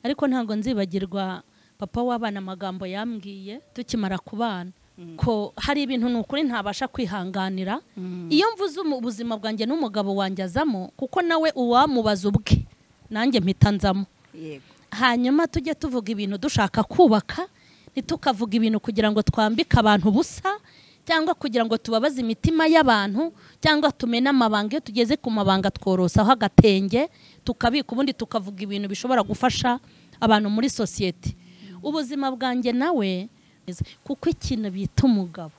ariko ntabwo nzibagirwa papa w'abana amagambo yambwiye tukimara kubana ko hari ibintu ni ukuri ntabasha kwihanganira iyo mvuze ubuzima bwanjye n'umugabo wanjye azamo kuko nawe uwamubaza ubwe nanjye mpita nzamo hanyuma tujye tuvuga ibintu dushaka kubaka ntitukavuga ibintu kugira ngo twambike abantu ubusa cyangwa kugira ngo tubabaze imitima y'abantu cyangwa tumene amabanga iyo tugeze ku mabanga tworosaho agatenge tukabika ubundi tukavuga ibintu bishobora gufasha abantu muri sosiyete ubuzima bwanjye nawe kuko ikintu bita umugabo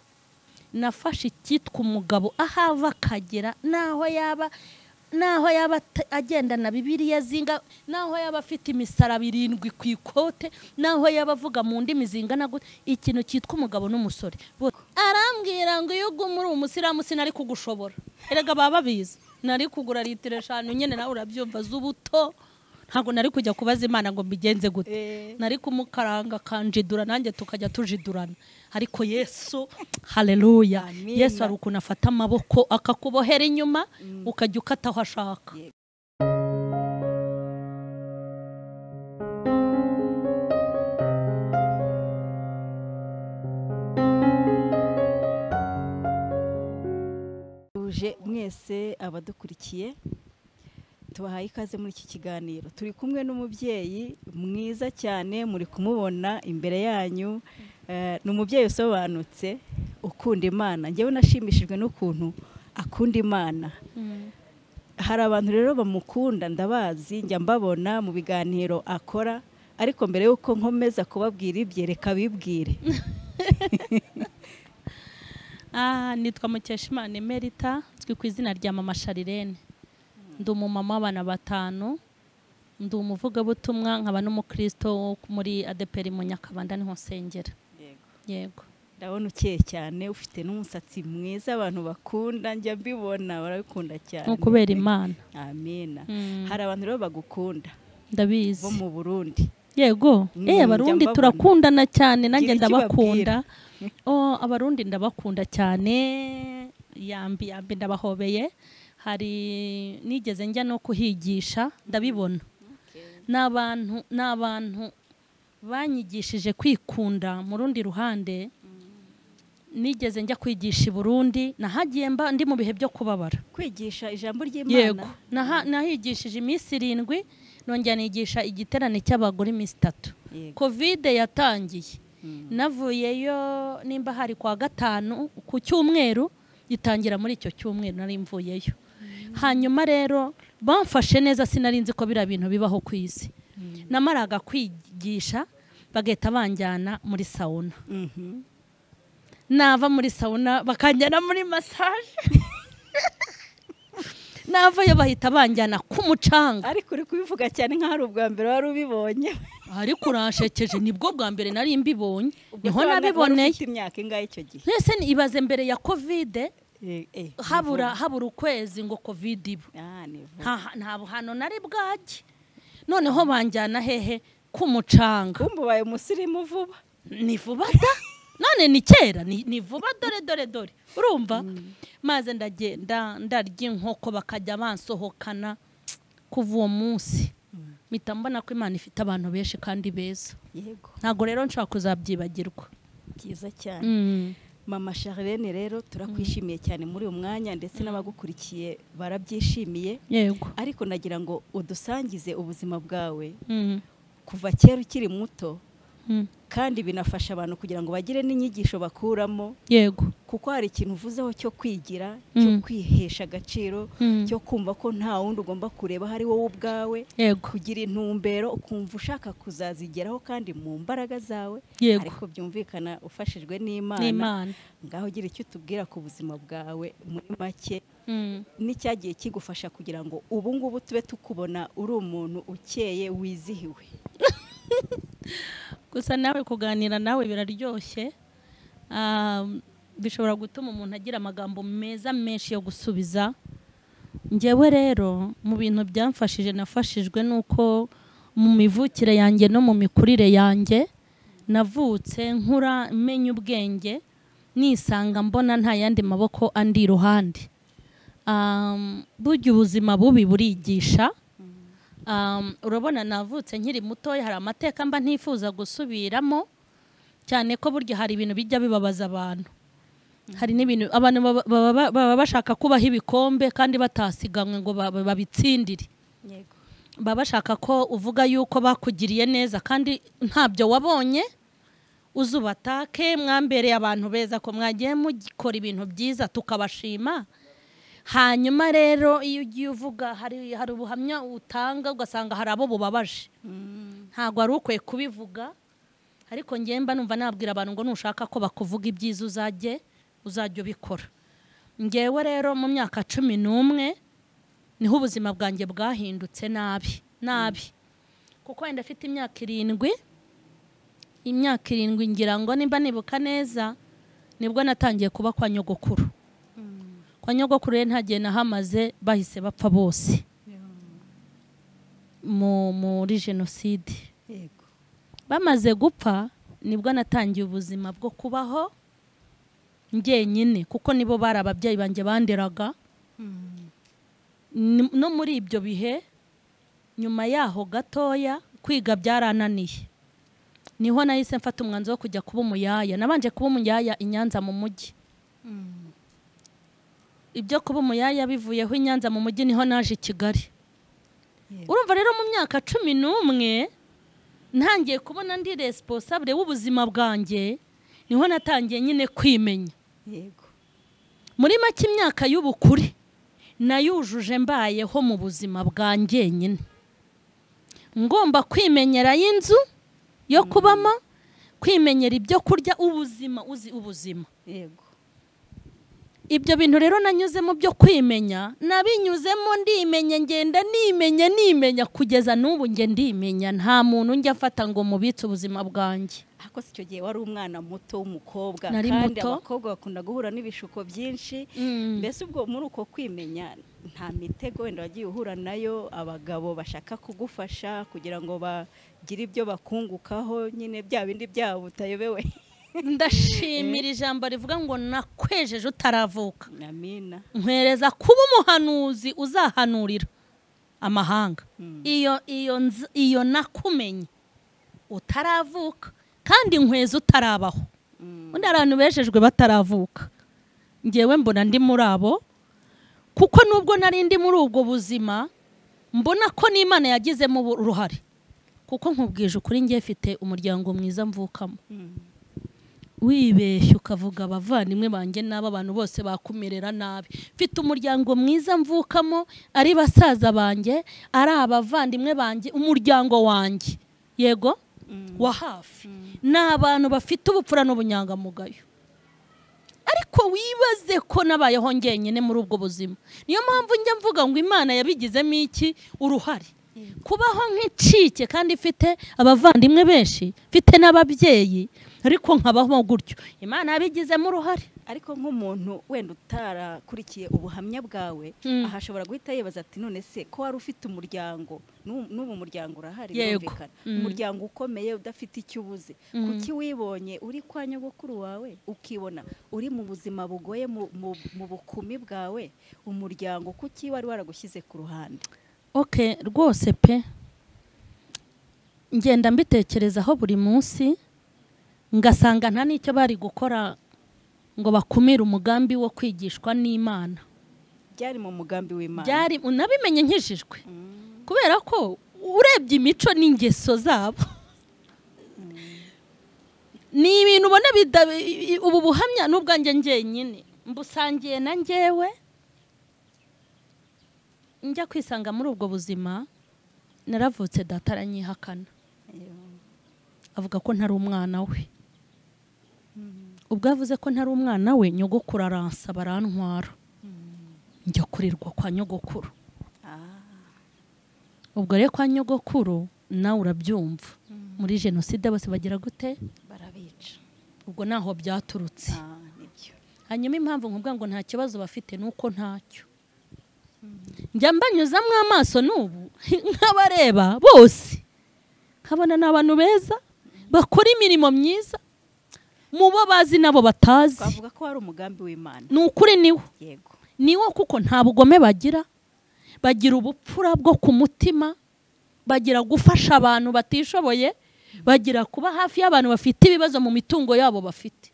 nafashe icyitwa umugabo aho ava akagera n'aho yaba n'aho yaba agendana bibiriya zinga n'aho yaba afite imisaraba irindwi ku ikote n'aho yaba avuga mu ndimi zingana gute ikintu cyitwa umugabo n'umusore arambwira ngo iyo uguma uri umusiramu sinari kugushobora erega baba babizi nari kugura litiro eshanu nyine nawe urabyumva z'ubuto ntabwo nari kujya kubaza imana ngo mbigenze gute nari kumukaranga akanjidura nanjye tukajya tujidurana ariko yesu hareruya yesu hari ukuntu afata amaboko akakubohera inyuma ukajya ukata aho ashaka tuje mwese abadukurikiye tubahaye ikaze muri iki kiganiro turi kumwe n'umubyeyi mwiza cyane muri kumubona imbere yanyu Eh, ni umubyeyi usobanutse ukunda imana ngewe nashimishijwe n'ukuntu akunda imana hari abantu rero bamukunda ndabazi njya mbabona mu biganiro akora ariko mbere y'uko nkomeza kubabwira ibye reka bibwire Ah, nitwa Mukeshimana Emerita uzwi ku izina rya Mama Sharirene ndi umumama w'abana batanu ndi umuvugabutumwa nkaba n'umukristo wo muri adeperi mu nyakabanda niho nsengera yego ndabona ukeye cyane ufite n'umusatsi mwiza abantu bakunda njya mbibona barabikunda cyane nko kubera imana amina Mm. hari abantu rero bagukunda ndabizi bo mu burundi yego Mm, eh abarundi njya mbabona. turakundana cyane nanjye Gira icyo ndabakunda oh abarundi ndabakunda cyane yambi yambi ndabahobeye hari nigeze njya no kuhigisha ndabibona ni abantu ni abantu banyigishije kwikunda mu rundi ruhande nigeze njya kwigisha i burundi nahagiye mba ndi mu bihe byo kubabara kwigisha ijambo ry'imana yego Naha- nahigishije iminsi irindwi nongera nigisha igiterane cy'abagore iminsi itatu Yego. kovide yatangiye navuyeyo nimba hari kwa gatanu ku cyumweru itangira muri icyo cyumweru nari mvuyeyo hanyuma rero bamfashe neza sinari nzi ko biriya bintu bibaho ku isi namaraga kwigisha bagahita banjyana muri sawuna Mhm. nava muri sawuna bakanjyana muri masaje navayo bahita banjyana ku mucanga ariko uri kubivuga cyane nk'aho ari ubwa mbere wari ubibonye ariko urashekeje nibwo bwa mbere nari mbibonye Ubwo niho se wari- wari nabiboneye ufite imyaka ingahe icyo gihe mwese ibaze mbere ya kovide Eh, eh, habura habura ukwezi ngo kovide iba ni vuba. Ah, ni vuba. nta nta buhano nari bwajye noneho banjyana hehe ku mucanga kumbe ubaye umusirimu vuba ni vuba da none ni kera ni ni vuba dore dore dore urumva maze ndagenda ndarya inkoko bakajya bansohokana kuva uwo munsi mpita mbona ko imana ifite abantu benshi kandi beza yego ntabwo rero nshobora kuzabyibagirwa byiza cyane Mm. mama charlene rero turakwishimiye cyane muri uyu mwanya ndetse n'abagukurikiye barabyishimiye yego ariko nagira ngo udusangize ubuzima bwawe Mm. kuva kera ukiri muto Mm. kandi binafasha abantu kugira ngo bagire n'inyigisho bakuramo yego kuko hari ikintu uvuzeho cyo kwigira cyo Mm. kwihesha agaciro Mm. cyo kumva ko nta wundi ugomba kureba hari wowe ubwawe yego kugira intumbero ukumva ushaka kuzazigeraho kandi mu mbaraga zawe Yego. ariko byumvikana ufashijwe n'imana n'imana ngaho ugira icyo utubwira ku buzima bwawe muri make Mm. n'icyagiye kigufasha kugira ngo ubu ngubu tube tukubona uri umuntu ukeye wizihiwe gusa nawe kuganira nawe biraryoshye Ah, bishobora gutuma umuntu agira amagambo meza menshi yo gusubiza ngewe rero mu bintu byamfashije nafashijwe nuko mu mivukire yanjye no mu mikurire yanjye navutse nkura menya ubwenge nisanga mbona nta yandi maboko andi iruhande Ah, burya ubuzima bubi burigisha Um, urabona navutse nkiri mutoya hari amateka mba ntifuza gusubiramo cyane ko burya hari ibintu bijya bibabaza abantu hari n'ibintu abantu baba- baba baba bashaka kubaha ibikombe kandi batasiganwe ngo ba- babitsindire yego baba bashaka ko uvuga yuko bakugiriye neza kandi ntabyo wabonye uze ubatake mwambereye abantu beza ko mwagiye mukora ibintu byiza tukabashima hanyuma rero iyo ugiye uvuga hari hari ubuhamya utanga ugasanga hari abo bubabaje ntabwo wari ukwiye kubivuga ariko ngewe mba numva nabwira abantu ngo nushaka ko bakuvuga ibyiza uzajye uzajya ubikora ngewe rero mu myaka cumi n'umwe niho ubuzima bwanjye bwahindutse nabi nabi kuko wenda afite imyaka irindwi imyaka irindwi ngira ngo nimba nibuka neza nibwo natangiye kuba kwa nyogokuru kwa nyogokuru rero nta gihe nahamaze bahise bapfa bose mu- muri jenoside yego bamaze gupfa nibwo natangiye ubuzima bwo kubaho njyenyine kuko nibo bari ababyeyi banjye banderaga Ni- no muri ibyo bihe nyuma yaho gatoya kwiga byarananiye niho nahise mfata umwanzuro wo kujya kuba umuyaya nabanje kuba umuyaya i nyanza mu mujyi ibyo kuba umuyaya bivuyeho i nyanza mu mujyi niho naje i kigali yego urumva rero mu myaka cumi n'umwe ntangiye kubona ndi resiponsabure w'ubuzima bwanjye niho natangiye nyine kwimenya yego muri make imyaka y'ubukure nayujuje mbayeho mu buzima bwanjye nyine ngomba kwimenyera y'inzu yo kubamo kwimenyera ibyo kurya ubuzima uzi ubuzima yego ibyo bintu rero nanyuzemo byo kwimenya nabinyuzemo ndimenye ngenda nimenya nimenya kugeza n'ubu nge ndimenya nta muntu njya afata ngo mubitse ubuzima bwanjye ariko si icyo gihe wari umwana muto w'umukobwa Nari kandi muto. abakobwa bakunda guhura n'ibishuko byinshi mbese ubwo muri uko kwimenya nta mitego wenda wagiye uhura nayo abagabo bashaka kugufasha kugira ngo bagire ibyo bakungukaho nyine bya bindi byabo utayobewe ndashimira ijambo rivuga ngo nakwejeje utaravuka amina nkwereza kuba umuhanuzi uzahanurira amahanga Mm. iyo iyo nz- iyo nakumenye utaravuka kandi nkweza utarabaho Mm. undi hari abantu bejejwe bataravuka ngewe mbona ndi muri abo kuko nubwo nari ndi muri ubwo buzima mbona ko n'imana yagizemo ubu- uruhare kuko nkubwije ukuri ngiye mfite umuryango mwiza mvukamo Mm. wibeshye ukavuga abavandimwe banjye n'aba abantu bose bakumerera nabi mfite umuryango mwiza mvukamo ari basaza banjye ari abavandimwe banjye umuryango wanjye yego wa hafi ni abantu bafite ubupfura n'ubunyangamugayo ariko wibaze ko nabayeho ngenyine muri ubwo buzima niyo mpamvu njya mvuga ngo imana yabigizemo iki uruhare kubaho nk'icike kandi mfite abavandimwe benshi mfite n'ababyeyi ariko nkabaho gutyo imana yabigizemo uruhare ariko nk'umuntu wenda utarakurikiye ubuhamya bwawe Mm. aha ashobora guhita yibaza ati none se ko wari ufite umuryango n'u- n'ubu umuryango urahari Yego. birumvikana Mm. umuryango ukomeye udafite icyo ubuze Mm. kuki wibonye uri kwa nyogokuru wawe ukibona uri mu buzima bugoye mu, mu, mu bukumi bwawe umuryango kuki wari waragushyize ku ruhande ok rwose pe ngenda mbitekerezaho buri munsi ngasanga nta n'icyo bari gukora ngo bakumire umugambi wo kwigishwa n'imana byari mu mugambi w'imana byari unabimenye nkijijwe Mm. kubera ko urebye imico n'ingeso zabo ni ibintu ubona bida- i- i- ubu buhamya n'ubwanjye njyenyine mbusangiye na njyewe njya kwisanga muri ubwo buzima naravutse data aranyihakana avuga ko ntari umwana we ubwo yavuze ko ntari umwana we nyogokuru aransaba barantwara njya kurirwa kwa nyogokuru Ah. ubwo rero kwa nyogokuru nawe urabyumva muri jenoside bose bagira gute barabica ubwo naho byaturutse Ah, nibyo hanyuma impamvu nkubwa ngo nta kibazo bafite ni uko ntacyo njya mbanyuzamo amaso n'ubu nk'abareba bose nkabona ni abantu beza bakora imirimo myiza mu bo bazi n'abo batazi twavuga ko wari umugambi w'imana ni ukuri niwo yego niwo kuko nta bugome bagira bagira ubupfura bwo ku mutima bagira gufasha abantu batishoboye bagira kuba hafi y'abantu bafite ibibazo mu mitungo yabo bafite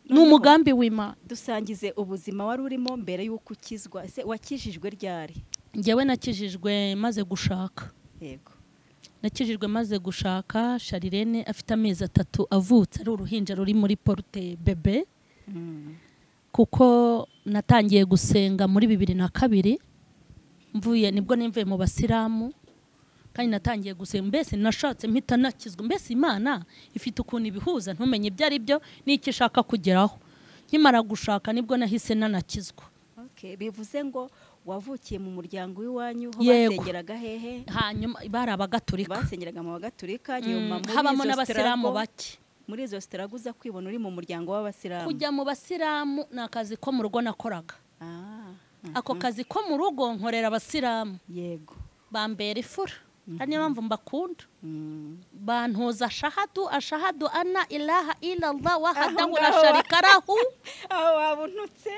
ni umugambi w'imana dusangize ubuzima wari urimo mbere y'uko ukizwa ese wakijijwe ryari ngewe nakijijwe maze gushaka yego nakijijwe maze gushaka sharirene afite amezi atatu avutse ari uruhinja ruri muri porute bebe kuko natangiye gusenga muri bibiri na kabiri mvuye nibwo nimvuye mu basilamu kandi natangiye gusenga mbese nashatse mpita nakizwa mbese imana ifite ukuntu ibihuza ntumenye ibyo ari byo n'icyo ishaka kugeraho nkimara gushaka nibwo nahise nanakizwa Okay, bivuze ngo wavukiye mu muryango w'iwanyu ho Yego. basengeraga hehe hanyuma bari abagatulika basengeraga mu bagatulika nyuma Mm, muri habamo izo n'abasilamu sitarago- bake muri izo sitarago uza kwibona uri mu muryango w'abasilamu kujya mu basilamu ni akazi ko mu rugo nakoraga Ah, mm, ako kazi ko mu rugo nkorera abasilamu yego bambera ifura ari niyo mpamvu mbakunda Mm. bantuza ashahadu ashahadu ana ilaha ilallah wahadahu la ngaho. sharika lahu aho waba untutse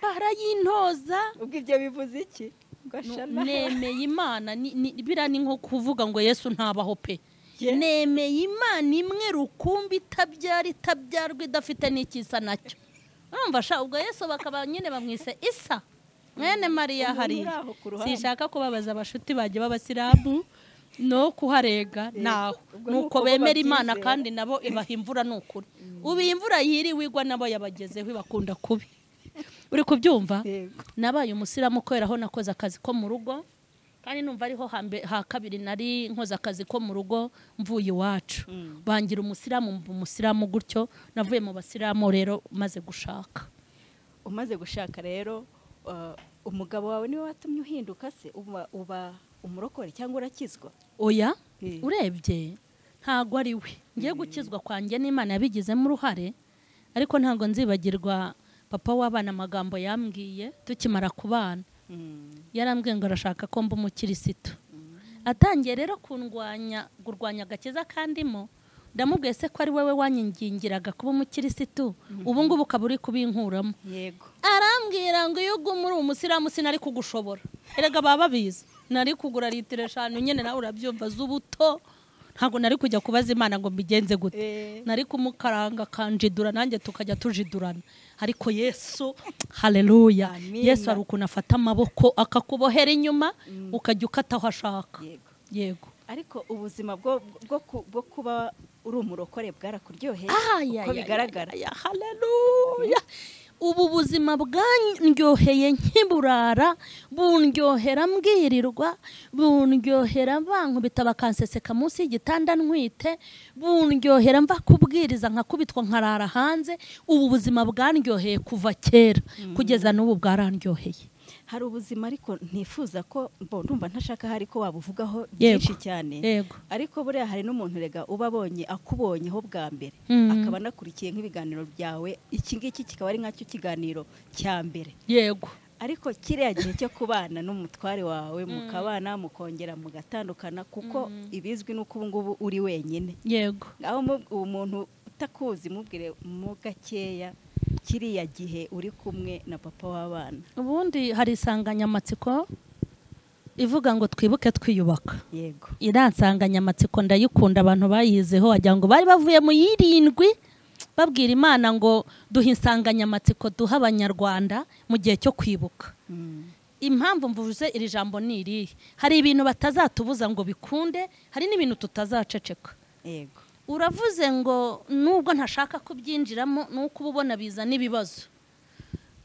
barayintoza ubwo ibyo bivuze iki ngo ashana nemeye imana ni- ni- biriya ni nko kuvuga ngo yesu ntabaho pe Ye- nemeye imana imwe rukumbi itabyara itabyarwa idafite n'ikisa nacyo urumva sha ubwo yesu bakaba nyine bamwise isa mwene mariya Umuntu uri hariya aho ku ruhande. sinshaka kubabaza abashuti banjye b'abasilamu no kuharega naho ubwo ni nuko uko bo bemera imana babyizera. kandi nabo ibaha imvura ni ukuri ubu iyi imvura yiriwe igwa nabo yabagezeho ibakunda kubi uri kubyumva yego nabaye umusiramu kubera aho nakoze akazi ko mu rugo kandi numva ariho hambe- ha kabiri nari nkoze akazi ko mu rugo mvuye iwacu Mm. bangira umusiramu mba umusiramu gutyo navuye mu basiramu rero maze gushaka umaze gushaka rero uh, umugabo wawe niwe watumye uhinduka se uba, uba umurokore cyangwa urakizwa oya Eh. urebye ntago ari we ngiye gukizwa kwanjye n'imana yabigizemo uruhare ariko ntago nzibagirwa papa w'abana amagambo yambwiye tukimara kubana Mm. yarambwiye ngo arashaka ko mba umukirisitu atangiye rero kundwanya kurwanya agakiza kandimo ndamubwiye se ko ari wowe wanyingingiraga kuba umukirisitu ubu ngubu ukaba uri kubinkuramo yego arambwira ngo iyo uguma uri umusiramu sinari kugushobora erega baba babizi nari kugura litiro eshanu nyine nawe urabyumva z'ubuto ntabwo nari kujya kubaza imana ngo mbigenze gute Eh, nari kumukaranga akanjidura nanjye tukajya tujidurana ariko yesu haleluya Amina. yesu hari ukuntu afata amaboko akakubohera inyuma ukajya ukata aho ashaka yego yego ariko ubuzima bwo bwo, ku- bwo kuba uri umurokore bwarakuryoheye Aya, uko ya, bigaragara ya, ya, haleluya ubu buzima bwandyoheye nkiburara bundyohera mbwirirwa bundyohera bankubita bakanseseka munsi y'igitanda ntwite bundyohera mva kubwiriza nkakubitwa nkarara hanze ubu buzima bwandyoheye kuva kera kugeza n'ubu bwarandyoheye hari ubuzima ariko ntifuza ko mbo ndumva ntashaka hari ko wabuvugaho Yego. byinshi cyane yego ariko buriya hari n'umuntu rega uba abonye akubonyeho bwa mbere Mm. akaba anakurikiye nk'ibiganiro byawe iki ngiki kikaba ari nkacyo kiganiro cya mbere yego ariko kiriya gihe cyo kubana n'umutware wawe mukabana mukongera mugatandukana kuko ibizwi n'uko ubu ngubu uri wenyine yego aho mu- uwo muntu utakuzi mubwire mo gakeya kiriya gihe uri kumwe na papa w'abana ubundi hari insanganyamatsiko ivuga ngo twibuke twiyubaka yego iriya nsanganyamatsiko ndayikunda abantu bayizeho wagira ngo bari bavuye mu yirindwi babwira imana ngo duhe insanganyamatsiko duha abanyarwanda mu gihe cyo kwibuka Mm. impamvu mvuze iri jambo ni irihe hari ibintu batazatubuza ngo bikunde hari n'ibintu tutazaceceka yego uravuze ngo nubwo ntashaka kubyinjiramo ni uko uba ubona bizana ibibazo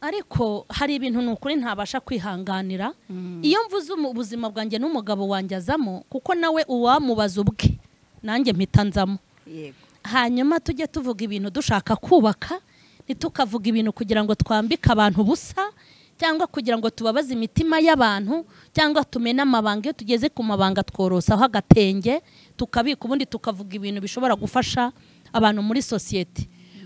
ariko hari ibintu ni ukuri ntabasha kwihanganira iyo mvuze umu- ubuzima bwanjye n'umugabo wanjye azamo kuko nawe uwamubaza ubwe nanjye mpita nzamo yego hanyuma tujye tuvuga ibintu dushaka kubaka ntitukavuga ibintu kugira ngo twambike abantu ubusa cyangwa kugira ngo tubabaze imitima y'abantu cyangwa tumene amabanga iyo tugeze ku mabanga tworosaho agatenge tukabika ubundi tukavuga ibintu bishobora gufasha abantu muri sosiyete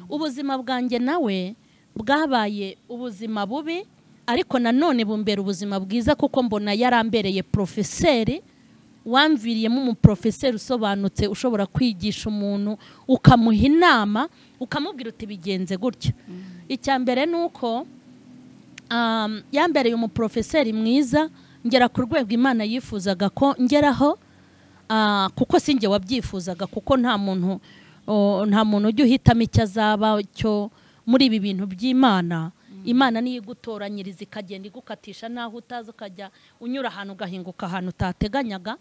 ubuzima bwanjye nawe bwabaye ubuzima bubi ariko nanone bumbera ubuzima bwiza kuko mbona yarambereye porofeseri wamviriyemo umuporofeseri usobanutse ushobora kwigisha umuntu ukamuha inama ukamubwira uti bigenze gutya icya mbere ni uko um, yambereye umuprofeseri mwiza ngera ku rwego imana yifuzaga ko ngeraho ah, kuko si njye wabyifuzaga kuko nta muntu o, nta muntu ujya uhitamo icyo azaba cyo muri ibi bintu by'imana imana niyo igutoranyiriza ikagenda igukatisha n'aho utazi ukajya unyura ahantu ugahinguka ahantu utateganyaga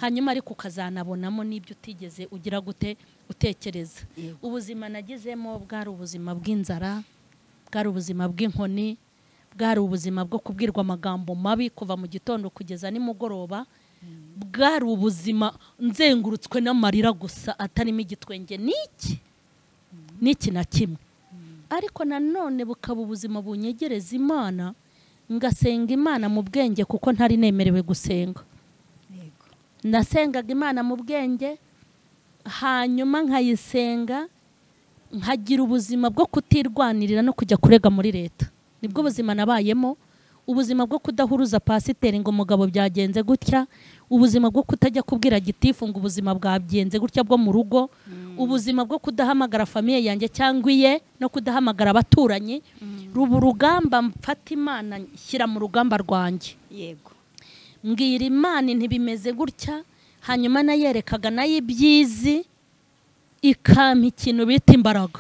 hanyuma ariko ukazanabonamo n'ibyo utigeze ugira gute utekereza Yego. ubuzima nagezemo bwari ubuzima bw'inzara bwari ubuzima bw'inkoni bwari ubuzima bwo kubwirwa amagambo mabi kuva mu gitondo kugeza nimugoroba bwari ubuzima nzengurutswe n'amarira gusa atarimo igitwenge n'iki n'iki na kimwe ariko nanone bukaba ubuzima bunyegereza imana ngasenga imana mu bwenge kuko ntari nemerewe gusenga yego nasengaga imana mu bwenge hanyuma nkayisenga nkagira ubuzima bwo kutirwanirira no kujya kurega muri leta nibwo buzima nabayemo ubuzima bwo kudahuruza pasiteri ngo umugabo byagenze gutya ubuzima bwo kutajya kubwira gitifu ngo ubuzima bwagenze gutya bwo mu rugo ubuzima bwo kudahamagara famiye yanjye cyangwa iye no kudahamagara abaturanyi ruba urugamba mfata imana nshyira mu rugamba rwanjye yego mbwira imana ntibimeze gutya hanyuma nayerekaga nayo ibyizi ikampa ikintu bita imbaraga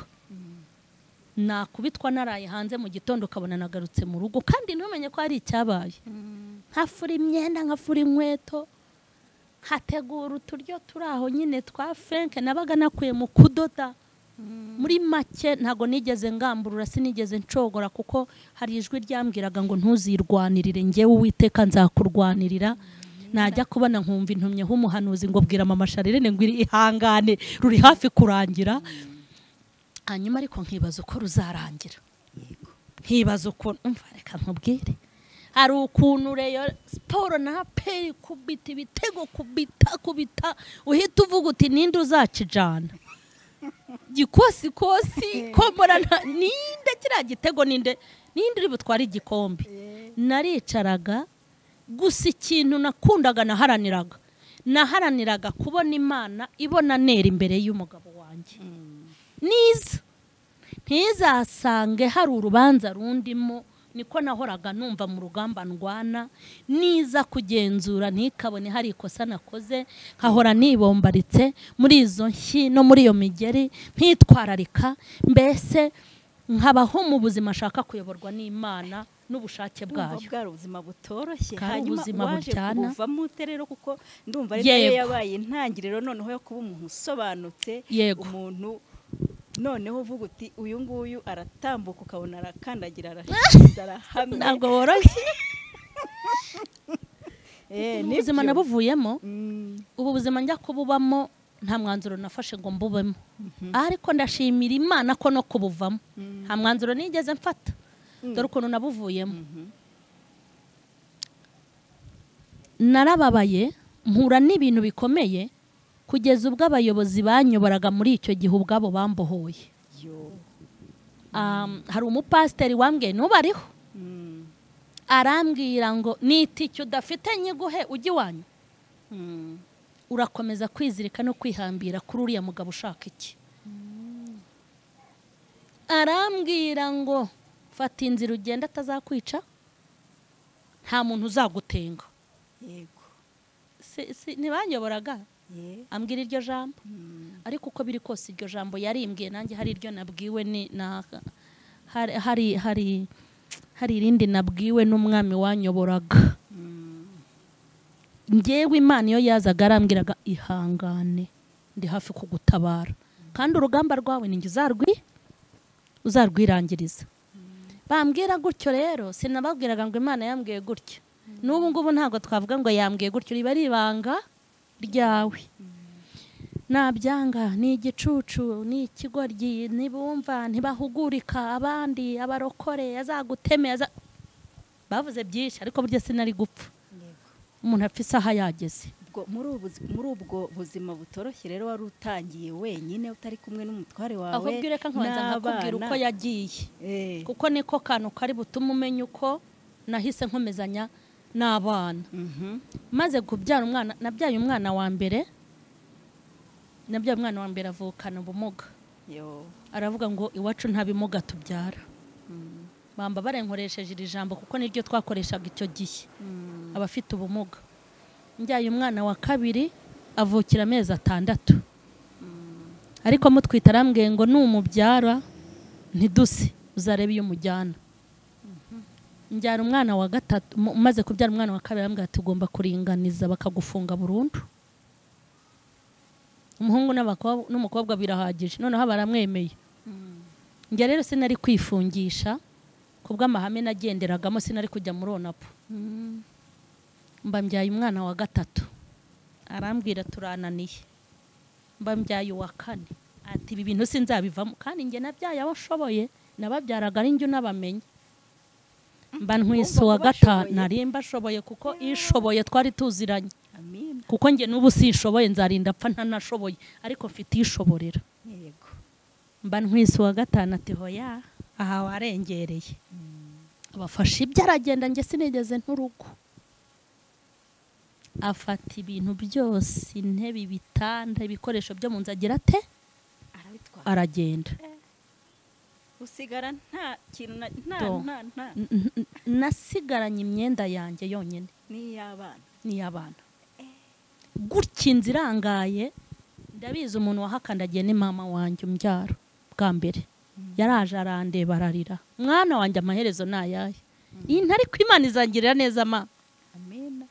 nakubitwa naraye hanze mu gitondo ukabona nagarutse mu rugo kandi ntumenye ko hari icyabaye nkafura imyenda nkafura inkweto hategura uturyo turi aho nyine twa fenke nabaga nakuye mu kudoda muri make ntabwo nigeze ngamburura sinigeze nshogora kuko hari ijwi ryambwiraga ngo ntuzirwanirire ngewe uwiteka nzakurwanirira najya kubona nkumva intumye h'umuhanuzi ngo bwira mama sharirene ngo ihangane ruri hafi kurangira hanyuma ariko nkibaza uko ruzarangira nkibaza ukuntu umva reka nkubwire hari ukuntu reyo siporo na peri kubita ibitego kubita kubita uhita uvuga uti ninde uzacijana gikosikosi kombora nta- ninde kiriya gitego ninde ninde uri butware igikombe naricaraga gusa ikintu nakundaga naharaniraga naharaniraga kubona imana ibona nera imbere y'umugabo wanjye niza ntizasange hari urubanza rundimo niko nahoraga numva mu rugamba ndwana niza kugenzura ntikabone hari ikosa nakoze nkahora nibombaritse muri izo nshyi no muri iyo migeri ntitwararika mbese nkabaho mu buzima ashaka kuyoborwa n'imana n'ubushake ndumva bwayo bwari ubuzima butoroshye Bwari hanyuma ubuzima waje bujyana. kubuvamo ute rero kuko ndumva ari nayo Yego. yabaye intangiriro noneho yo kuba umuntu usobanutse Yego. umuntu noneho uvuga uti uyu nguyu aratambuka ukabona arakandagira arahiza arahamye ntabwo woroshye Eh, Ubu nibyo. buzima nabuvuyemo Mm, ubu buzima njya kububamo nta mwanzuro nafashe ngo mbubemo ariko ndashimira imana ko no kubuvamo nta mwanzuro nigeze mfata dore ukuntu nabuvuyemo narababaye mpura n'ibintu bikomeye kugeza ubwo abayobozi banyoboraga muri icyo gihe ubwabo bambohoye yo. Um, hari umupasiteri wambwiye n'ubariho Mm, arambwira ngo nitike udafite nyiguhe ujye iwanyu mm, urakomeza kwizirika no kwihambira kuri uriya mugabo ushaka iki arambwira ngo fata inzira ugenda atazakwica nta muntu uzagutenga yego. Si- si- ntibanyoboraga Ye. ambwira iryo jambo Mm, ariko uko biri kose iryo jambo yarimbwiye nanjye hari iryo nabwiwe ni na hari hari hari hari irindi nabwiwe n'umwami wanyoboraga mm, ngewe imana iyo yazaga arambwiraga ihangane ndi hafi kugutabara kandi urugamba rwawe ni njye uzarwi uzarwirangiriza bambwira gutyo rero sinababwiraga ngo imana yambwiye gutyo n'ubu ngubu ntabwo twavuga ngo yambwiye gutyo riba ari ibanga ryawe nabyanga ni igicucu ni ikigoryi ntibumva ntibahugurika abandi abarokore azaguteme aza- bavuze byinshi ariko burya sinari gupfa yego. umuntu apfa isaha yageze Ubwo- muri ubu buzi- muri ubwo buzima butoroshye rero wari utangiye wenyine utari kumwe n'umutware wawe ahubwo reka nkabanza nkakubwira n'abana. uko yagiye Eh, kuko niko kantu kari butume umenya uko nahise nkomezanya n'abana mhm. maze kubyara umwana nabyaye umwana wa mbere nabyaye umwana wa mbere avukana ubumuga Yo. aravuga ngo iwacu nta bimuga tubyara bamba barenkoresheje iri jambo kuko niryo twakoreshaga icyo gihe abafite ubumuga njyaye umwana wa kabiri avukira amezi atandatu ariko mutwite arambwiye ngo numubyara ntiduse uzarebe iyo umujyana njyana umwana wa gatatu mu- umaze kubyara umwana wa kabiri arambwira ati ugomba kuringaniza bakagufunga burundu umuhungu n'abakobwa- n'umukobwa birahagije noneho baramwemeye njye rero sinari kwifungisha ku bw'amahame nagenderagamo sinari kujya muri onapu mbambyaye umwana wa gatatu arambwira turananiye mbambyaye uwa kane ati ibi bintu sinzabivamo kandi njye nabyaye abo nshoboye nababyaraga ari njye unabamenye mba ntwise Ugomba uwa kuba gatanu ashoboye. narimba ashoboye kuko ishoboye twari tuziranye amina kuko njye n'ubu sinshoboye nzarinda apfa ntanashoboye ariko mfite ishoborera yego mba ntwise uwa gatanu ati hoya aha warengereye abafashe ibyo aragenda njye sinigeze nturugo afata ibintu byose intebe ibitanda ibikoresho byo mu nzu agira ate arabitwara aragenda usigara nta kintu na- nta Do. nta nta N- n- n- nasigaranye imyenda yanjye yonyine n'iy'abana n'iy'abana gutya inzu irangaye ndabizi umuntu wahakandagiye ni mama wanjye umbyaro bwa mbere yaraje arandeba ararira mwana wanjye amaherezo ni ayahe iyi ntari imana izangirira neza ma amina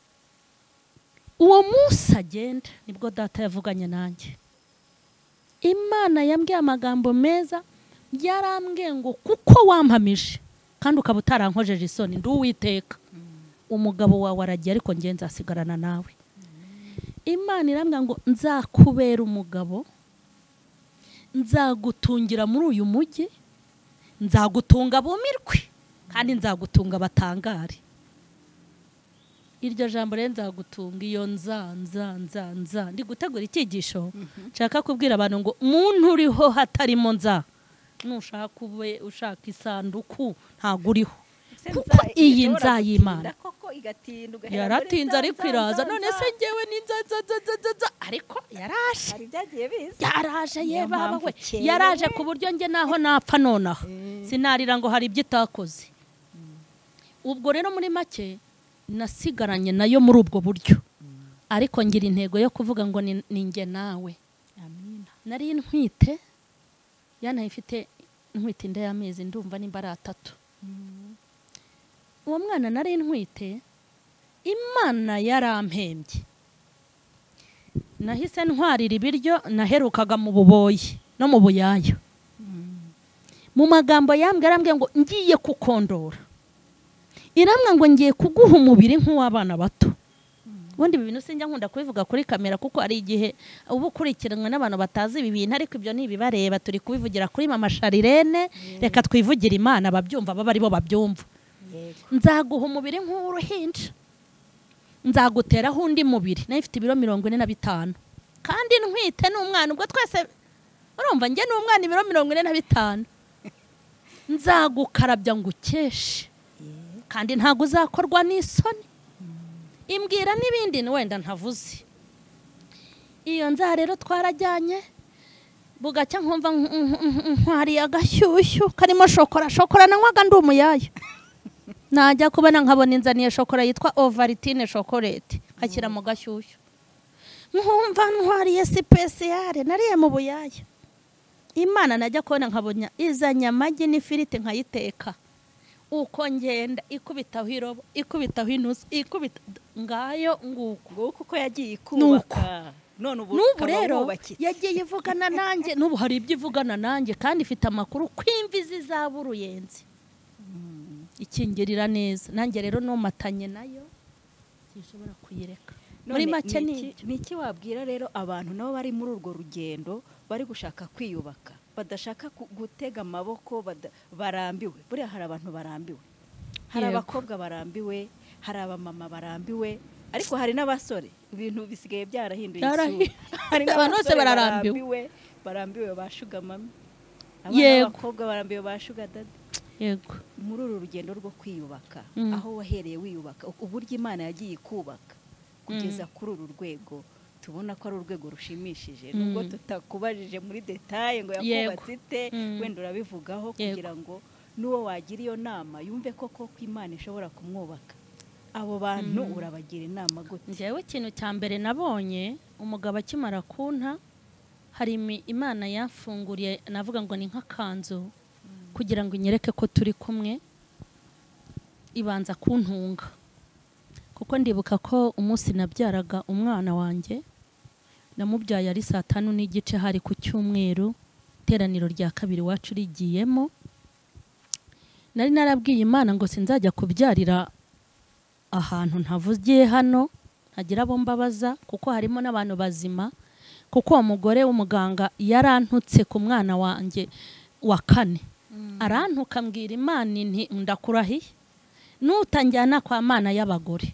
uwo munsi agenda nibwo data yavuganye nanjye imana yambwiye amagambo meza yarambwiye ngo kuko wampamije kandi ukaba utarankojeje isoni ndi uwiteka umugabo wawe aragiye ariko njye nzasigarana nawe imana irambwira ngo nzakubera umugabo nzagutungira muri uyu mujyi nzagutunga bumirwe kandi nzagutunga batangare iryo jambo rero nzagutunga iyo nza nza nza nza ndi gutegura icyigisho nshaka kubwira abantu ngo muntu uriho hatarimo nza nushaka ube ushaka isanduku ntabwo uriho kuko iyi nza y'imana koko igatinda ugahera muri yaratinze za- ariko za- iraza za- none za. se ngewe ni nza nza nza nza nza nza ariko yaraje hari ibyagiye biza yaraje Niyo ye baba mpamvu we ukerewe. yaraje ku buryo njye naho napfa nonaha sinarira ngo hari ibyo itakoze ubwo rero muri make nasigaranye nayo muri ubwo buryo ariko ngira intego yo kuvuga ngo ni ni njye nawe amina nari ntwite yanaye ifite ntwite inda y'amezi ndumva nimba ari atatu uwo mwana nari ntwite imana yarampembye nahise ntwarira ibiryo naherukaga mu buboyi no mu buyayo mu magambo yambwira arambwira ngo ngiye kukondora irambwira ngo ngiye kuguha umubiri nk'uw'abana bato ubundi ibi bintu sinjya nkunda kubivuga kuri kamera kuko ari igihe uba ukurikiranwe n'abantu batazi ibi bintu ariko ibyo ni ibibareba turi kubivugira kuri mama sharirene reka twivugire imana ababyumva baba aribo babyumva yego nzaguha umubiri nk'uruhinja nzaguteraho undi mubiri nayo ifite ibiro mirongo ine na bitanu kandi ntwite ni umwana ubwo twese urumva njye ni umwana ibiro mirongo ine na bitanu nzagukarabya ngo ukeshe kandi ntabwo uzakorwa n'isoni imbwira n'ibindi ni wenda ntavuze iyo nzara rero twarajyanye bugacya nkumva nk- nk- nk- nkwariye agashyushyu karimo shokora shokora nanywaga ndi umuyayo najya kubona nkabona inzaniye shokora yitwa ovaritine shokorete nkashyira mu gashyushyu nkumva ntwariye sipesiyare nariye mu buyaya imana najya kubona nkabona izanye amagi n'ifiriti nkayiteka uko ngenda ikubitaho irobo ikubitaho inusu ikubita ngayo nguko nguko uko yagiye Nuko. ikubaka none ubu n'ubu ukaba rero wubakitse. yagiye ivugana nanjye n'ubu hari ibyo ivugana nanjye kandi ifite amakuru ko imvi zizaba uruyenzi ikingirira neza nanjye rero numatanye nayo sinshobora kuyireka muri None make ni ni iki- ibyo. ni iki wabwira rero abantu nabo bari muri urwo rugendo bari gushaka kwiyubaka badashaka ku- gutega amaboko bada- barambiwe buriya hari abantu barambiwe hari Yego. abakobwa barambiwe hari abamama barambiwe ariko hari n'abasore ibintu bisigaye byarahinduye Byarahi- isura. Hari Abantu bose n'abasore bararambiwe. barambiwe ba shuga mami Yego. abakobwa barambiwe ba shuga dadi yego muri uru rugendo rwo kwiyubaka Mm. aho wahereye wiyubaka u- uburyo imana yagiye ikubaka kugeza kuri uru rwego tubona ko ari urwego rushimishije nubwo Mm. tutakubajije muri detaye ngo Yego. yakubatse ite Mm. wenda Yego. urabivugaho kugira ngo n'uwo wagira iyo nama yumve ko koko imana ishobora kumwubaka abo bantu urabagira inama gute njyewe ikintu cya mbere nabonye umugabo akimara kunta hari imi- imana yafunguriye navuga ngo ni nk'akanzu kugira ngo inyereke ko turi kumwe ibanza kuntunga kuko ndibuka ko umunsi nabyaraga umwana wanjye namubyaye ari saa tanu n'igice hari ku cyumweru iteraniro rya kabiri iwacu rigiyemo nari narabwiye imana ngo sinzajya kubyarira ahantu ntavugiye hano ntagira abo mbabaza kuko harimo n'abantu bazima kuko uwo mugore w'umuganga yarantutse ku mwana wanjye wa kane arantuka mbwira imana inti ndakurahiye nutanjyana kwa mana y'abagore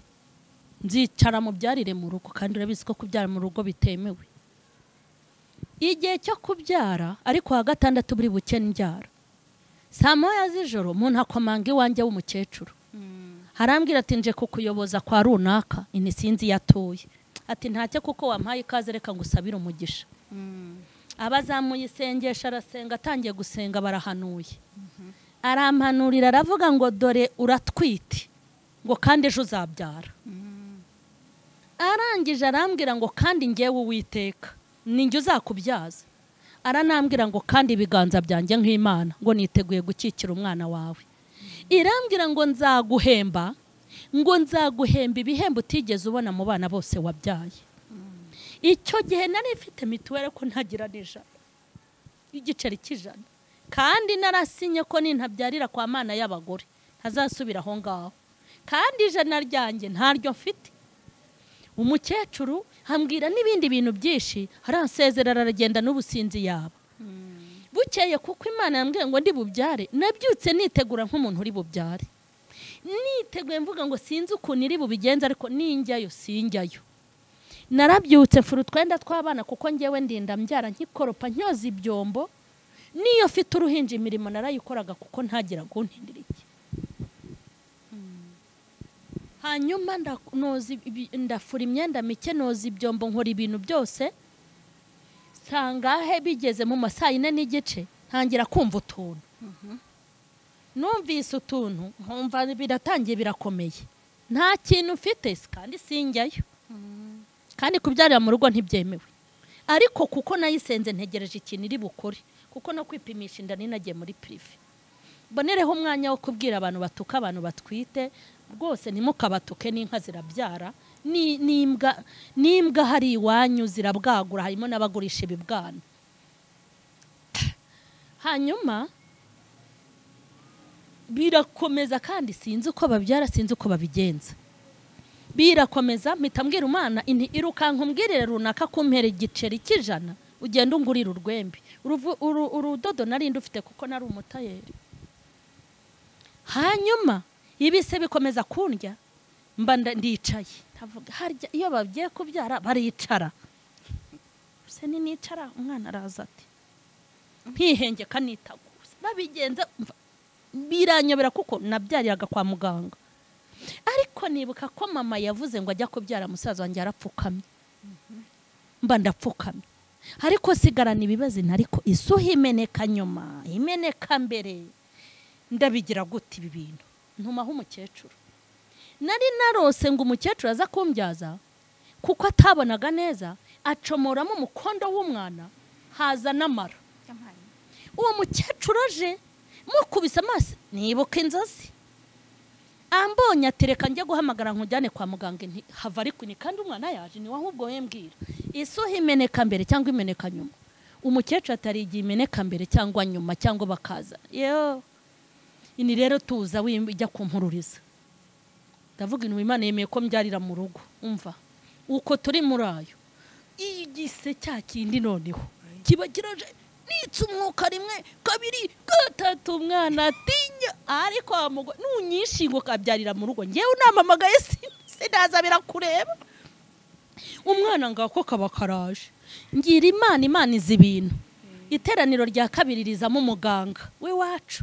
nzicara mubyarire mu rugo kandi urabizi ko kubyara mu rugo bitemewe igihe cyo kubyara ariko wa gatandatu buri buke mbyara saa moya z'ijoro mu ntakomanga iwanjye w'umukecuru harambwira ati nje kukuyoboza kwa runaka ini sinzi iyo atuye ati ntacyo kuko wampaye ikaze reka ngo usabire umugisha abazamuye isengesho arasenga atangiye gusenga barahanuye arampanurira aravuga ngo dore uratwite ngo kandi ejo uzabyara arangije arambwira ngo kandi ngewe uwiteka ninjye uzakubyaza aranambwira ngo kandi ibiganza byanjye nk'imana ngo niteguye gukikira umwana wawe irambwira ngo nzaguhemba ngo nzaguhemba ibihembo utigeze ubona mu bana bose wabyaye icyo gihe nari mfite mituweli ko ntagira n'ijana igiceri cy'ijana kandi narasinye ko nintabyarira kwa mana y'abagore ntazasubira aho ngaho kandi ijana ryanjye ntaryo mfite umukecuru hambwira n'ibindi bintu byinshi aransezerera aragenda n'ubusinzi yaba bukeye kuko imana yambwiye ngo ndi bubyare nabyutse nitegura nk'umuntu uri bubyare niteguye mvuga ngo sinzi ukuntu iri bubigenza ariko ninjyayo sinjyayo narabyutse mfura utwenda tw'abana kuko ngewe ndinda mbyara nkikoropa nyoza ibyombo niyo mfite uruhinja imirimo narayikoraga kuko ntagira guntindira iki hanyuma nda- noza ibi- ndafura imyenda mike noza ibyombo nkora ibintu byose sangahe bigeze mu ma saa yine n'igice ntangira kumva utuntu numvise utuntu nkumva biratangiye birakomeye nta kintu mfite kandi sinjyayo kandi kubyarira mu rugo ntibyemewe ariko kuko nayisenze ntegereje ikintu iri bukore kuko no kwipimisha inda ninagiye muri pirive mbonereho umwanya wo kubwira abantu batuka abantu batwite rwose ntimukabatuke n'inka zirabyara ni- n'imbwa n'imbwa hari iwanyu zirabwagura harimo n'abagurisha ibibwana hanyuma birakomeza kandi sinzi uko babyara sinzi uko babigenza birakomeza mpita mbwira umwana inti irukanka umbwirire runaka kumpera igiceri cy'ijana ugenda ungurira urwembe Uruvu- uru- urudodo narindi ufite kuko nari umutayeri hanyuma ibise bikomeza kundya mba nda- ndicaye Ndavuga, harya iyo bagiye kubyara baricara se ninicara umwana araza ati ntihengeka nitaguza babigenza mva- biranyobera kuko nabyariraga kwa muganga ariko nibuka ko mama yavuze ngo ajya kubyara musaza wanjye arapfukamye mba ndapfukamye ariko sigarana ibibazo nta ariko isuha imeneka nyuma imeneka mbere ndabigira gute ibi bintu ntumaho umukecuru nari narose ngo umukecuru aza kumbyaza kuko atabonaga neza acomoramo umukondo w'umwana haza n'amara uwo mukecuru aje mukubise amaso nibuka inzozi ambonye atereka njye guhamagara nkujyane kwa muganga nti hava ariko ni kandi umwana yaje ni wowe ubwo wembwira isuha imeneka mbere cyangwa imeneka nyuma umukecuru atari igihe imeneka mbere cyangwa nyuma cyangwa bakaza yewe ini rero tuza wim- ijya kumpururiza ndavuga intu imana yemeye ko mbyarira mu rugo umva uko turi muri ayo igise cya kindi noneho kiba kiraje nitse umwuka rimwe kabiri gatatu umwana atinya ariko wa mugore nunyinshi ngo kabyarira mu rugo ngewe unamamagaye sin- sinaza birakureba umwana ngaho ko kaba karaje ngira imana imana izi ibintu iteraniro rya kabiri rizamo umuganga w'iwacu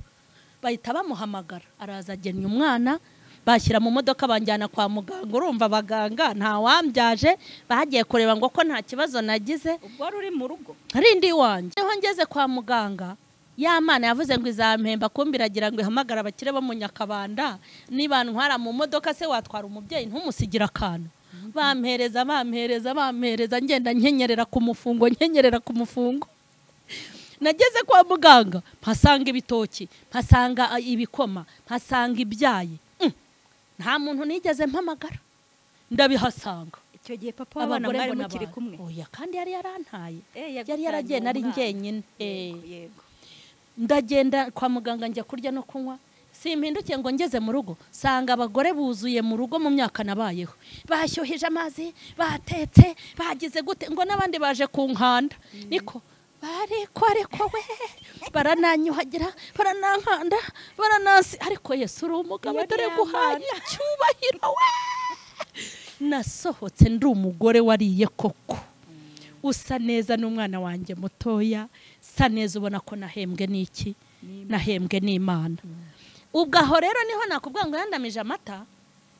bahita bamuhamagara araza agennye umwana bashyira mu modoka banjyana kwa muganga urumva abaganga ntawambyaje bagiye kureba ngo ko nta kibazo nagize ubwo wari uri mu rugo rindi wanjye niho ngeze kwa muganga ya mana yavuze ngo izampemba kumbira agira ngo ihamagare abakire bo mu nyakabanda niba ntwara mu modoka se watwara umubyeyi ntumusigira akantu bampereza bampereza bampereza ngenda nkenyerera ku mufungo nkenyerera ku mufungo nageze kwa muganga mpasanga ibitoki mpasanga ibikoma mpasanga ibyayi Mm. nta muntu nigeze mpamagara ndabihasanga icyo gihe papa w'abana Abagore mwari mbona mukiri abantu. kumwe oya kandi yari yarantaye Eh, yari yaragiye yagutanye nari umwana. njyenyine Eh. Yego, yego ndagenda kwa muganga njya kurya no kunywa simpindukiye ngo ngeze mu rugo sanga abagore buzuye mu rugo mu myaka nabayeho bashyuhije amazi batetse bagize gute ngo n'abandi baje ku nkanda niko bariko ariko we barananyuhagira baranankanda baranasi ariko yesu uri umugabo Yari dore yamara. guhanya icyubahiro we nasohotse ndi umugore wariye koko usa neza n'umwana wanjye mutoya sa neza ubona ko nahembwe n'iki nahembwe n'imana ubwo aho rero niho nakubwira ngo yandamije amata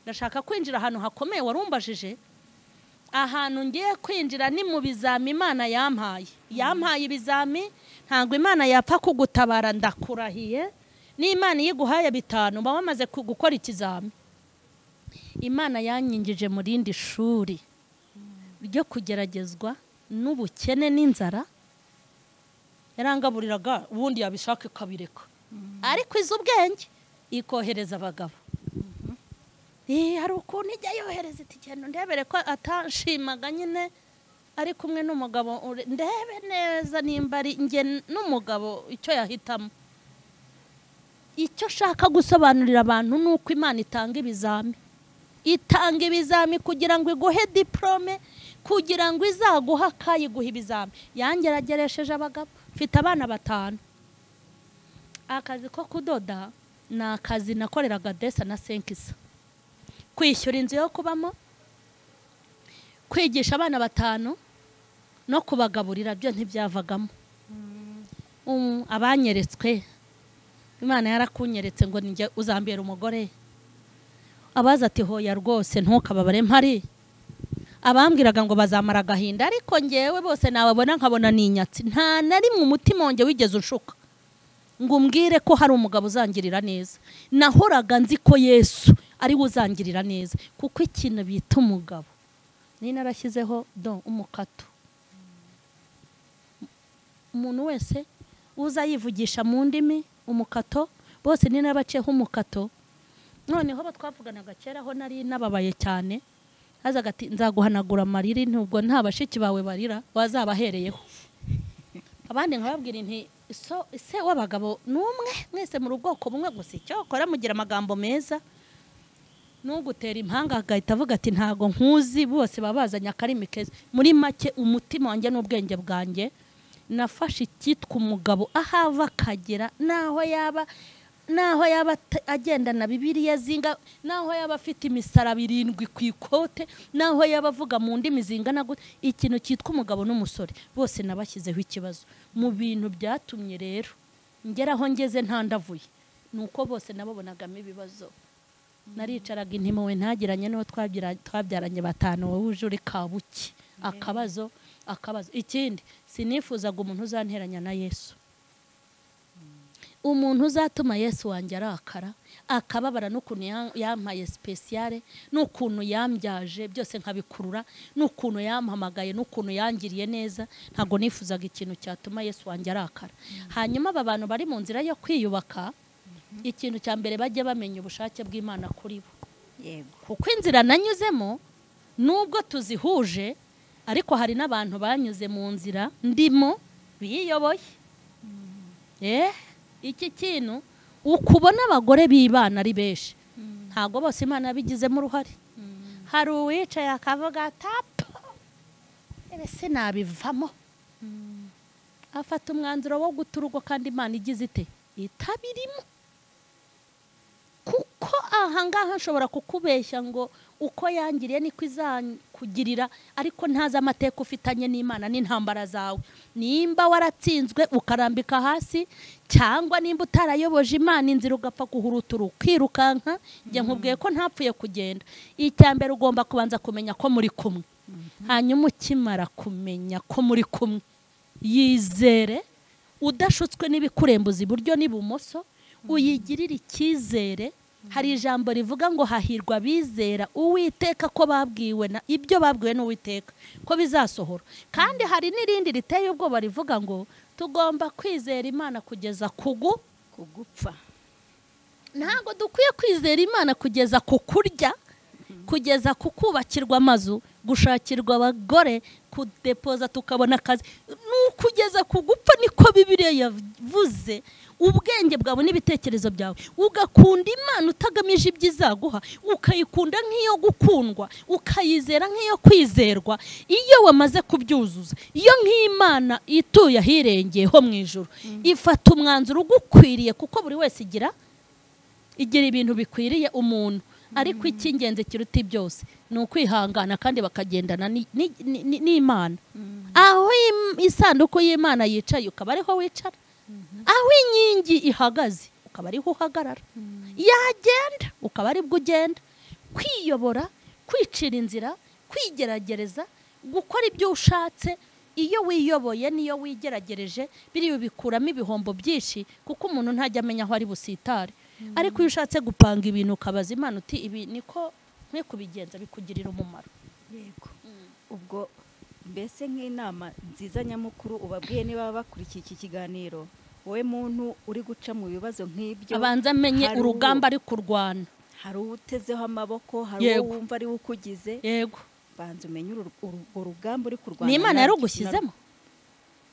ndashaka kwinjira ahantu hakomeye warumbajije ahantu ngiye kwinjira ni mu bizami imana yampaye yampaye ibizami ntabwo imana yapfa kugutabara ndakurahiye n'imana iyo iguhaye bitanu uba wamaze ku- gukora ikizami imana yanyingije mu rindi shuri ryo kugeragezwa n'ubukene n'inzara yarangaburiraga ubundi yabishaka ikabireka ariko izi ubwenge ikohereza abagabo Eh, hari ukuntu ijya yohereza iti genda ndebere ko atanshimaga nyine ari kumwe n'umugabo ure- ndebe neza nimba ari njye n'umugabo icyo yahitamo icyo nshaka gusobanurira abantu ni uko imana itanga ibizami itanga ibizami kugira ngo iguhe diporome kugira ngo izaguhe akayiguha ibizami yangerageresheje abagabo mfite abana batanu akazi ko kudoda ni akazi nakoreraga desa na senkisa kwishyura inzu yo kubamo kwigisha abana batanu no kubagaburira byo ntibyavagamo Um, abanyeretswe imana yarakunyeretse ngo ninjye uzambera umugore abaza ati hoya rwose ntukababare mpari abambwiraga ngo bazamara agahinda ariko ngewe bose nababona nkabona ni inyatsi nta na rimwe umutima wanjye wigeze ushuka ngo umbwire ko hari umugabo uzangirira neza nahoraga nzi ko yesu ari we uzangirira neza kuko ikintu bita umugabo nari narashyizeho do umukato umuntu wese uza yivugisha mu ndimi umukato bose ni n'abaceho umukato noneho abo twavuganaga kera aho nari nababaye cyane hazaga ati nzaguhanagura amariri nubwo nta bashiki bawe barira wazabahereyeho abandi nkababwira inti so ese w'abagabo ni umwe mwese muri ubwoko bumwe gusa icyo wakora mugira amagambo meza n'ugutera impanga agahita avuga ati ntago nkuzi bose baba bazanye akarimi keza muri make umutima wanjye n'ubwenge bwanjye nafashe icyitwa umugabo aho ava akagera n'aho yaba n'aho yaba ata- agendana bibiriya zinga n'aho yaba afite imisaraba irindwi ku ikote n'aho yaba avuga mu ndimi zingana gute ikintu cyitwa umugabo n'umusore bose nabashyizeho ikibazo mu bintu byatumye rero ngera aho ngeze ntandavuye ni uko bose nababonagamo ibibazo naricaraga intimo we ntagiranye n'uwo twabyira- twabyaranye batanu wowe uje uri kabuki akabazo akabazo ikindi sinifuzaga umuntu uzanteranya na yesu umuntu uzatuma yesu wanjye arakara akababara n'ukuntu ya- yampaye sipesiyare n'ukuntu yambyaje byose nkabikurura n'ukuntu yampamagaye n'ukuntu yangiriye neza ntabwo nifuzaga ikintu cyatuma yesu wanjye arakara hanyuma aba bantu bari mu nzira yo kwiyubaka ikintu cya mbere bajya bamenya ubushake bw'imana kuri bo yego kuko inzira nanyuzemo nubwo tuzihuje ariko hari n'abantu banyuze mu nzira ndimo biyoboye Eh, iki kintu uko ubona abagore b'ibana ari benshi ntabwo bose imana yabigizemo uruhare hari uwicaye akavuga tapa ese nabivamo afata umwanzuro wo guta urugo kandi imana igize ite itabirimo kuko ahangaha nshobora kukubeshya ngo uko yangiriye niko izakugirira ariko ntazi amateka ufitanye n'imana n'intambara zawe nimba waratsinzwe ukarambika hasi cyangwa nimba utarayoboje imana inzira ugapfa guhuruta ukirukanka njye nkubwiye ko ntapfuye kugenda icya mbere ugomba kubanza kumenya ko muri kumwe hanyuma ukimara kumenya ko muri kumwe yizere udashutswe n'ibikurembuza iburyo n'ibumoso uyigirire icyizere hari ijambo rivuga ngo hahirwa abizera uwiteka ko babwiwe na ibyo babwiwe n'uwiteka ko bizasohora kandi hari n'irindi riteye ubwoba rivuga ngo tugomba kwizera imana kugeza kugu kugupfa ntabwo dukwiye kwizera imana kugeza ku kurya kugeza ku kubakirwa amazu gushakirwa abagore kudepoza tukabona akazi ni ukugeza ku gupfa niko bibiriya yavuze ubwenge bwawe n'ibitekerezo byawe ugakunda imana utagamije ibyo izaguha ukayikunda nk'iyo gukundwa ukayizera nk'iyo kwizerwa iyo wamaze kubyuzuza iyo nk'imana ituye ahirengeye ho mu ijoro ifata umwanzuro ugukwiriye kuko buri wese igira igira ibintu bikwiriye umuntu ariko icy'ingenzi kiruta byose ni ukwihangana kandi bakagendana ni- ni- ni- ni- n'imana aho im- isanduku y'imana yicaye ukaba ariho wicara aho inkingi ihagaze ukaba ariho uhagarara yagenda ukaba aribwo ugenda kwiyobora kwicira inzira kwigeragereza gukora ibyo ushatse iyo wiyoboye n'iyo wigeragereje biriya bikuramo ibihombo byinshi kuko umuntu ntajya amenya aho ari busitare ariko iyo ushatse gupanga ibintu ukabaza imana uti ibi niko nkwiye kubigenza bikugirira umumaro yego ubwo mbese nk'inama nziza nyamukuru ubabwiye niba bakurikiye iki kiganiro wowe muntu uri guca mu bibazo nk'ibyo abanza amenye hari uwo- urugamba ari kurwana hari uwo utezeho amaboko hari uwo Yego. wumva ari we ukugize yego banza umenye uru- uru- urwo rugamba uri kurwana ni imana narwo. yarugushyizemo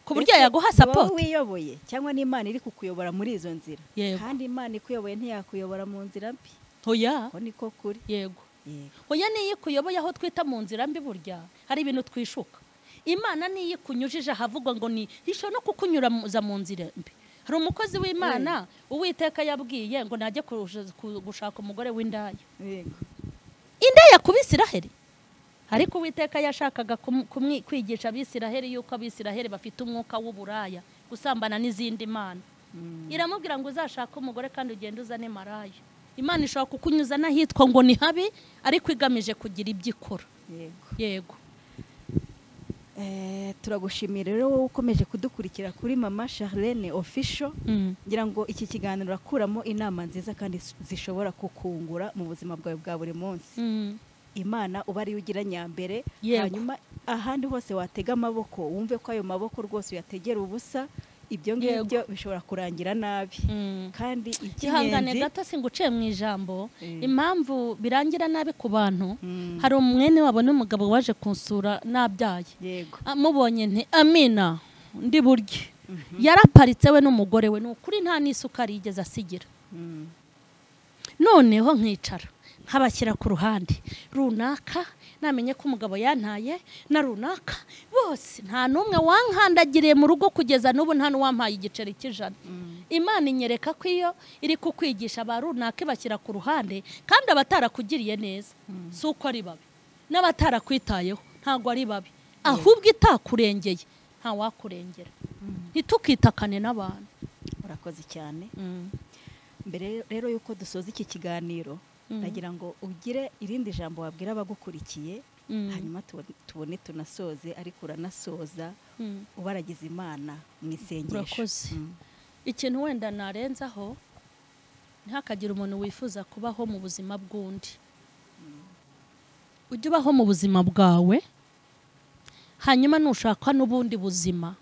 ku buryo Mbese yaguha ni wowe sapoti wiyoboye cyangwa n'imana iri kukuyobora muri izo nzira Yego. kandi imana ikuyobora ntiyakuyobora mu nzira mbi oya ko niko kuri yego yego oya niyo ikuyoboye aho twita mu nzira mbi burya hari ibintu twishuka imana niyo ikunyujije ahavuga ngo ni ishobora no kukunyuraza mu nzira mbi hari umukozi w'imana uwiteka yabwiye ngo najye kurusha- ku- gushaka umugore w'indaya yego indaya ku bisiraheri ariko uwiteka yashakaga kum- kumwi- kwigisha abisiraheri yuko abisiraheri bafite umwuka w'uburaya gusambana n'izindi mana Mm. iramubwira ngo uzashake umugore kandi ugende uzane maraya imana ishobora kukunyuza n'ahitwa ngo ni habi ariko igamije kugira ibyo ikora yego yego Eh, turagushimira rero wowe ukomeje kudukurikira kuri mama charlene official ngira ngo iki kiganiro urakuramo inama nziza kandi s- zishobora kukungura mu buzima bwawe bwa buri munsi Mm. imana uba ariyo ugira nyambere Yego. hanyuma ahandi hose watega amaboko wumve ko ayo maboko rwose uyategera ubusa ibyo ngibyo bishobora kurangira nabi Mm. kandi ihangane icy'ingenzi gato singuciye mu ijambo Mm. impamvu birangira nabi ku bantu Mm. hari umwene wabo n'umugabo waje kunsura nabyaye yego Ah, mubonye nti amina ndi burye yaraparitse we n'umugore we ni ukuri nta n'isukari yigeze asigira Mm. noneho nkicara nkabashyira ku ruhande runaka namenye ko umugabo yantaye na runaka bose nta n'umwe wankandagiriye mu rugo kugeza n'ubu nta n'uwampaye igiceri cy'ijana imana inyereka ko iyo iri kukwigisha ba runaka ibashyira ku ruhande kandi abatarakugiriye neza si uko ari babi n'abatarakwitayeho ntabwo ari babi ahubwo itakurengeye ntawakurengera ntitukitakane n'abantu urakoze cyane mbere rero y'uko dusoza iki kiganiro Mm. nagira ngo ugire irindi jambo wabwira abagukurikiye Mm. hanyuma tubone- tubone tunasoze ariko uranasoza Mm. ubaragiza imana mu isengesho Urakoze. Mm. ikintu wenda narenzaho ntihakagire umuntu wifuza kubaho mu buzima bw'undi ujye ubaho mu buzima bwawe hanyuma nushaka n'ubundi buzima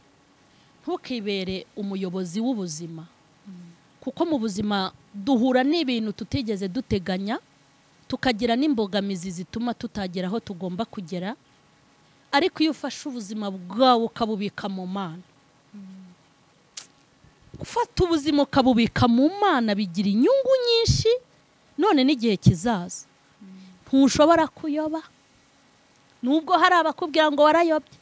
ntukibere umuyobozi w'ubuzima kuko mu buzima duhura n'ibintu tutigeze duteganya tukagira n'imbogamizi zituma tutagera aho tugomba kugera ariko iyo ufashe ubuzima bwawe ukabubika mu mana gufata ubuzima ukabubika mu mana bigira inyungu nyinshi none n'igihe kizaza ntushobora kuyoba nubwo hari abakubwira ngo warayobye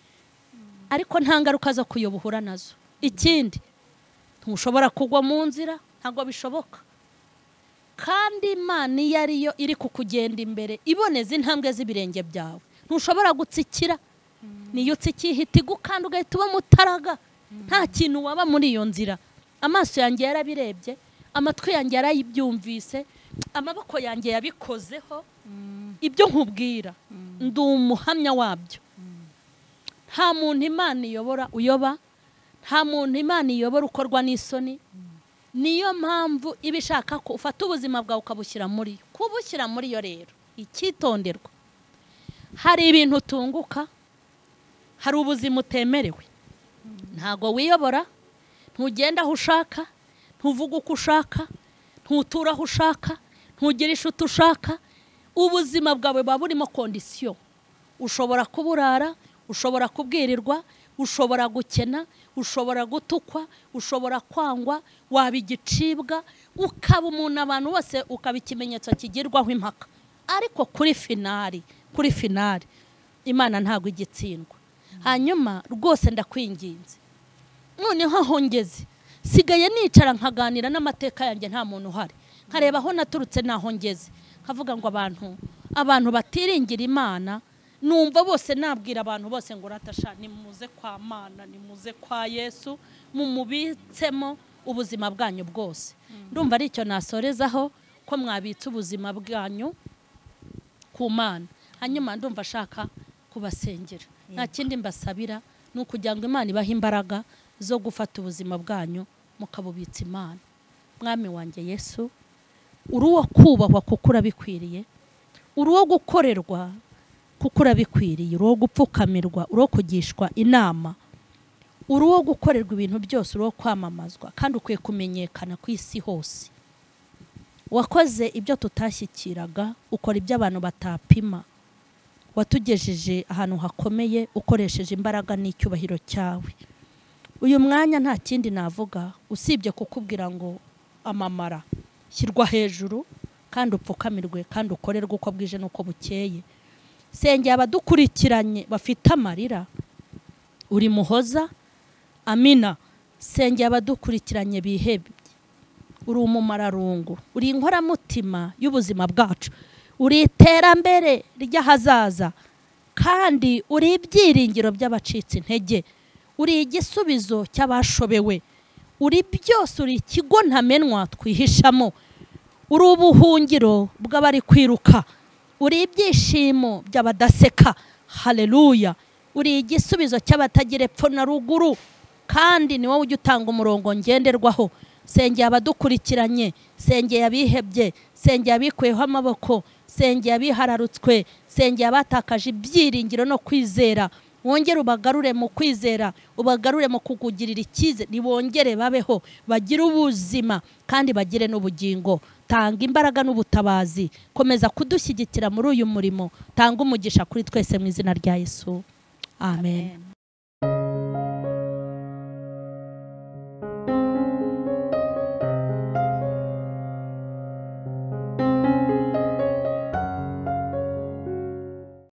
ariko nta ngaruka zo kuyoba uhura nazo ikindi ntushobora kugwa mu nzira ntabwo bishoboka kandi imana iyo ari yo iri kukugenda imbere iboneza intambwe z'ibirenge byawe ntushobora gutsikira niyo utsikiye ihita igukanda ugahita uba mutaraga nta kintu waba muri iyo nzira amaso yanjye yarabirebye amatwi yanjye yarayibyumvise amaboko yanjye yabikozeho ibyo nkubwira ndi umuhamya wabyo nta muntu imana iyobora uyoba nta muntu imana iyobora ukorwa n'isoni niyo mpamvu iba ishaka ko ufata ubuzima bwawe ukabushyira muri yo kuba ushyira muri yo rero icyitonderwa hari ibintu utunguka hari ubuzima utemerewe ntabwo wiyobora ntugenda aho ushaka ntuvuge uko ushaka ntutura aho ushaka ntugire inshuti ushaka ubuzima bwawe buba burimo kondisiyo ushobora kuburara ushobora kubwirirwa ushobora gukena ushobora gutukwa ushobora kwangwa waba igicibwa ukaba umuntu abantu bose ukaba ikimenyetso kigirwaho impaka ariko kuri finari kuri finari imana ntabwo igitsindwa hanyuma rwose ndakwinginze noneho aho ngeze sigaye nicara nkaganira n'amateka yanjye nta muntu uhari nkareba aho naturutse n'aho ngeze nkavuga ngo abantu abantu batiringira imana numva bose nabwira abantu bose ngo ratasha nimuze kwa mana nimuze kwa yesu mumubitsemo ubuzima bwanyu bwose ndumva ari icyo nasorezaho ko mwabitse ubuzima bwanyu ku mana hanyuma ndumva ashaka kubasengera nta kindi mbasabira ni ukugira ngo imana ibahe imbaraga zo gufata ubuzima bwanyu mukabubitsa imana mwami wanjye yesu uri uwo kubahwa kuko urabikwiriye uri uwo gukorerwa kuko urabikwiriye uri uwo gupfukamirwa uri uwo kugishwa inama uri uwo gukorerwa ibintu byose uri uwo kwamamazwa kandi ukwiye kumenyekana ku isi hose wakoze ibyo tutashyikiraga ukora ibyo abantu batapima watugejeje ahantu hakomeye ukoresheje imbaraga n'icyubahiro cyawe uyu mwanya nta kindi navuga usibye kukubwira ngo amamara shyirwa hejuru kandi upfukamirwe kandi ukorerwe uko bwije n'uko bukeye sengera abadukurikiranye bafite amarira uri muhoza amina sengera abadukurikiranye bihebye uri umumararungu uri inkoramutima y'ubuzima bwacu uri iterambere ry'ahazaza kandi uri ibyiringiro by'abacitse intege uri igisubizo cy'abashobewe uri byose uri ikigo ntamenwa twihishamo uri ubuhungiro bw'abari kwiruka uri ibyishimo by'abadaseka hareruya uri igisubizo cy'abatagira epfo na ruguru kandi ni wowe ujya utanga umurongo ngenderwaho sengera abadukurikiranye sengera abihebye sengera abikuyeho amaboko sengera abihararutswe sengera abatakaje ibyiringiro no kwizera wongere ubagarure mu kwizera ubagarure mu kukugirira icyizere ntibongere babeho bagire ubuzima kandi bagire n'ubugingo tanga imbaraga n'ubutabazi komeza kudushyigikira muri uyu murimo tanga umugisha kuri twese mu izina rya yesu amen